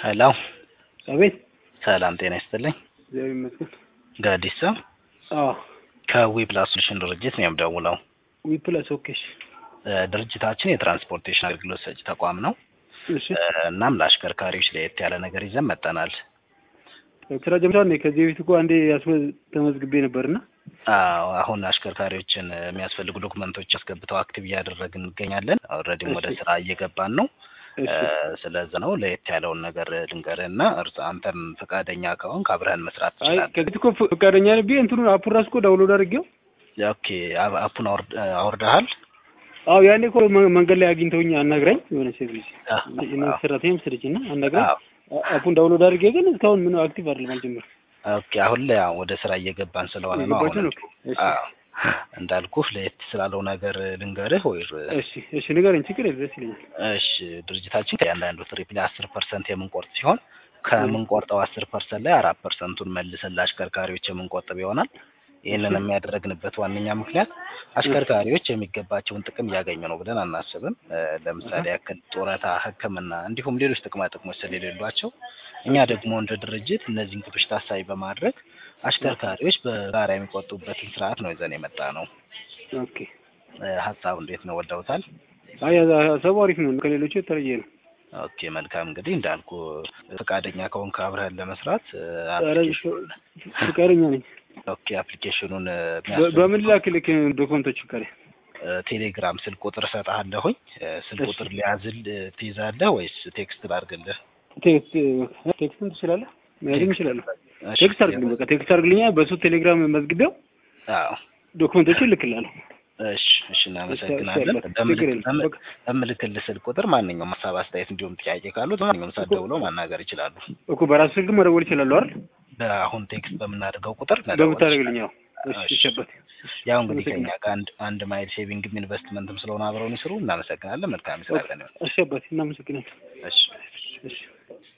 ሄሎ አቤት። ሰላም ጤና ይስጥልኝ። እግዚአብሔር ይመስገን። ጋዲሳ አዎ ከዊ ፕላስ ሶሉሽን ድርጅት ነው የምደውለው። ዊ ፕላስ ኦኬሽ። እ፣ ድርጅታችን የትራንስፖርቴሽን አገልግሎት ሰጪ ተቋም ነው። እሺ እ፣ እናም ለአሽከርካሪዎች ለየት ያለ ነገር ይዘን መጠናል። ስራ ጀምሯል። እኔ ከዚህ በፊት እኮ አንዴ ያስመ ተመዝግቤ ነበርና አዎ፣ አሁን አሽከርካሪዎች የሚያስፈልጉ ዶክመንቶች አስገብተው አክቲቭ እያደረግን እንገኛለን። ኦልሬዲም ወደ እሺ። ስራ እየገባን ነው። እሺ ስለዚህ ነው ለየት ያለውን ነገር ልንገርህና እርስ አንተም ፈቃደኛ ከሆንክ አብረህን መስራት አይ ትችላለህ። ከዚህ እኮ ፈቃደኛ ነብዬ እንትኑን አፑን ራሱ እኮ ዳውንሎድ አድርጌው ኦኬ፣ አብ- አፑን አውርድ- አውርደሃል? አዎ ያኔ እኮ መ- መንገድ ላይ አግኝተውኝ አናግራኝ የሆነ ሴት ልጅ አ- የመንግስት ሰራተኛ መሰለች እና አናግራኝ አዎ። አ- አፑን ዳውንሎድ አድርጌ ግን እስካሁን ምን አክቲቭ አይደለም አልጀመረም። ኦኬ፣ አሁን ላይ ያው ወደ ስራ እየገባን ስለሆነ ነው። የገባችሁ አሁን ነው? እሺ አዎ፣ እንዳልኩህ ለየት ስላለው ነገር ልንገርህ ወይ? እሺ እሺ ንገረኝ፣ ችግር የለም ደስ ይለኛል። እሺ፣ ድርጅታችን ከእያንዳንዱ ትሪፕ ላይ አስር ፐርሰንት የምንቆርጥ ሲሆን ከምንቆርጠው አስር ፐርሰንት ላይ አራት ፐርሰንቱን መልሰን ለአሽከርካሪዎች የምንቆጥብ ይሆናል። ይህንን የሚያደረግንበት ዋነኛ ምክንያት አሽከርካሪዎች የሚገባቸውን ጥቅም እያገኙ ነው ብለን አናስብም። እ፣ ለምሳሌ ያክል ጡረታ፣ ሕክምና እንዲሁም ሌሎች ጥቅማ ጥቅሞች ስለሌሏቸው እኛ ደግሞ እንደ ድርጅት እነዚህን ግቦች ታሳቢ በማድረግ አሽከርካሪዎች በጋራ የሚቆጡበትን ስርዓት ነው ይዘን የመጣ ነው። ኦኬ እ፣ ሀሳቡ እንዴት ነው? ወደውታል? አይ ሀሳቡ አሪፍ ነው፣ ከሌሎቹ የተለየ ነው። ኦኬ መልካም። እንግዲህ እንዳልኩ ፈቃደኛ ከሆንክ አብረህን ለመስራት እ፣ ኧረ አፕሊኬሽኑን ፍቃደኛ ነኝ። ኦኬ አፕሊኬሽኑን እ፣ በ- የሚያስፈልጉ በምን ላክልክ ዶክመንቶች ፍቃደ እ፣ ቴሌግራም ስልክ ቁጥር እሰጥሃለሁኝ። እ፣ ስልክ እሺ። ቁጥር ሊያዝል እ፣ ትይዛለህ ወይስ ቴክስት ላድርግልህ? ቴክስት ቴክስትን ትችላለህ? መያዝም ቴክስት- እችላለሁ። እሺ፣ ቴክስት አድርግልኝ፣ በቃ ቴክስት አድርግልኛ። በሱ ቴሌግራም መዝግቤው አዎ ዶክመንቶችን እልክልሃለሁ። እሺ፣ እሺ እናመሰግናለን። እሺ፣ ችግር የለም። በምልክ- በቃ በምልክልህ ስልክ ቁጥር ማንኛውም ሀሳብ፣ አስተያየት እንዲሁም ጥያቄ ካሉት ማንኛውም ሰዓት ደውለው ማናገር ይችላሉ። እኮ በራሱ ስልክ መደወል ይችላለሁ አይደል? በአሁን ቴክስት በምናደርገው ቁጥር መደወል በምታደርግልኝ ያው እሺ፣ እሺ። ይሸበት ያው እንግዲህ ከኛ አመሰግናለሁ። ጋር አንድ አንድ ማይል ሴቪንግም ኢንቨስትመንትም ስለሆነ አብረውን ይስሩ። እናመሰግናለን። መልካም ስራ ቀን ይሁን። እሸበት እናመሰግናለን። እሺ እሺ